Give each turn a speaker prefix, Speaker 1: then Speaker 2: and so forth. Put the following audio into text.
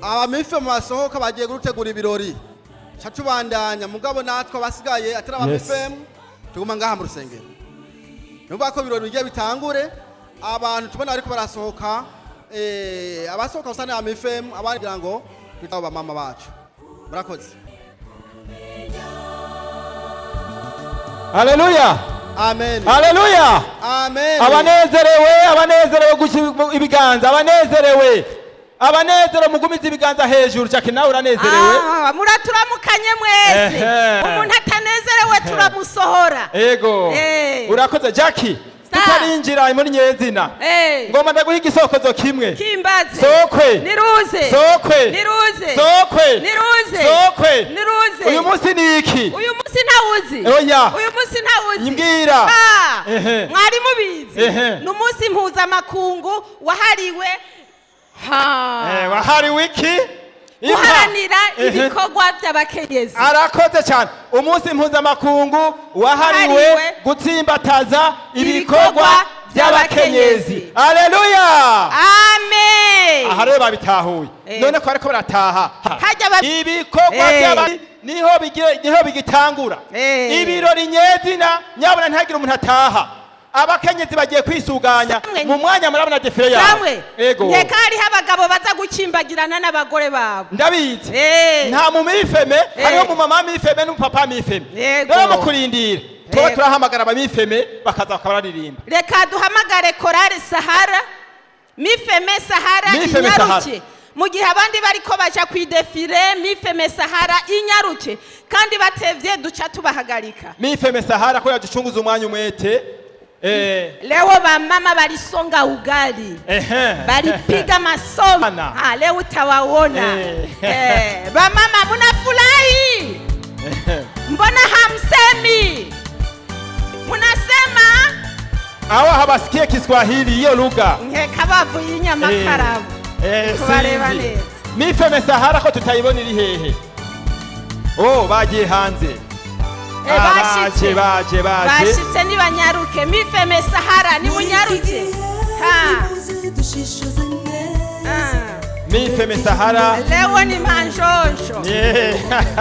Speaker 1: abamife mu basohoka bagiye gutegura ibirori ca tubandanya mugabo natwe abasigaye atari abamifemu tuguma ngaha mu rusengero nuvuga ko ibirori bigiye bitangure abantu tubona bariko barasohoka eh, abasohoka basa n'abamifemu abandi kugira ngo twitabo bamama bacu murakoze
Speaker 2: haleluya
Speaker 1: amen
Speaker 2: haleluya
Speaker 1: amen
Speaker 2: abanezerewe abanezerewe gushyira ibiganza abanezerewe abanezerewe mugumiza ibiganza hejuru caki nawe uranezerewe
Speaker 3: Ah, muraturamukanye mwese
Speaker 2: Ehe.
Speaker 3: umuntu atanezerewe turamusohora
Speaker 2: ego
Speaker 3: Eh.
Speaker 2: urakoze jaki
Speaker 3: Sa.
Speaker 2: tutarinjira muri nyezina
Speaker 3: Eh,
Speaker 2: ngoma ndaguha igisokozo kimwe
Speaker 3: kimbaze
Speaker 2: sokwe
Speaker 3: niruze
Speaker 2: sokwe
Speaker 3: niruze
Speaker 2: sokwe
Speaker 3: niruze
Speaker 2: sokwe
Speaker 3: niruze
Speaker 2: uyu munsi ni iki
Speaker 3: uyu munsi ntawuzi
Speaker 2: Oya.
Speaker 3: uyu munsi ntawuzi
Speaker 2: Mbwira.
Speaker 3: Ah,
Speaker 2: Ehe.
Speaker 3: mwari mubizi
Speaker 2: Ehe.
Speaker 3: ni umunsi mpuzamakungu wahariwe Ha.
Speaker 2: Eh, wahariwe iki Inka.
Speaker 3: guharanira
Speaker 2: Ehe.
Speaker 3: ibikorwa by'abakenyezi
Speaker 2: arakoze cyane umunsi mpuzamakungu wahariwe
Speaker 3: Wahariwe
Speaker 2: gutsimbataza ibikorwa
Speaker 3: ibikorwa
Speaker 2: by'abakenyezi
Speaker 3: by'abakenyezi.
Speaker 2: aleluya
Speaker 3: amen
Speaker 2: aha rero babitahuye
Speaker 3: Eh.
Speaker 2: none ko bariko barataha Ha.
Speaker 3: Harya ba-
Speaker 2: ibikorwa
Speaker 3: Eh.
Speaker 2: by'aba niho bigi- niho bigitangura
Speaker 3: Eh.
Speaker 2: ibirori nyezina nyabona ntihagire umuntu ataha abakenyezi bagiye kwisuganya
Speaker 3: Samwe.
Speaker 2: mu mwanya murabona defile yabo
Speaker 3: samwe
Speaker 2: ego
Speaker 3: nkeka hariho abagabo baza gukimbagirana n'abagore babo
Speaker 2: ndabizi
Speaker 3: Eh.
Speaker 2: nta mu mifeme
Speaker 3: Eh.
Speaker 2: hariho mu mama mifeme n'umupapa mifeme
Speaker 3: Yego.
Speaker 2: rero mu kurindira tuba
Speaker 3: Yego.
Speaker 2: turahamagara abamifeme bakaza bakaba baririmba
Speaker 3: reka duhamagare korari sahara mifeme sahara
Speaker 2: Mifeme
Speaker 3: inyaruke
Speaker 2: Sahara.
Speaker 3: mu gihe abandi bariko baja kwidefire mifeme sahara inyaruke kandi batevye duca tubahagarika
Speaker 2: mifeme sahara ko yaducunguza umwanya umwete eh,
Speaker 3: leo bamama balisonga ugali
Speaker 2: ehe.
Speaker 3: balipiga masomo
Speaker 2: Ana.
Speaker 3: ah, leo utawaona
Speaker 2: Eh.
Speaker 3: eh, bamama munafurahi mbona hamsemi munasema
Speaker 2: aho habasikie kiswahili hiyo lugha
Speaker 3: nkeka bavuye inyamakarabu
Speaker 2: Eh,
Speaker 3: Kubareba
Speaker 2: sinzi.
Speaker 3: neza.
Speaker 2: mifeme sahara ko tutayibona iri hehe oh bagiye hanze
Speaker 3: Eh,
Speaker 2: Ah,
Speaker 3: bashitse.
Speaker 2: baje baje baje
Speaker 3: bashitse nibanyaruke mifeme sahara nimunyaruke ha ah.
Speaker 2: mifeme sahara
Speaker 3: leo ni manjonsho
Speaker 2: Yeah.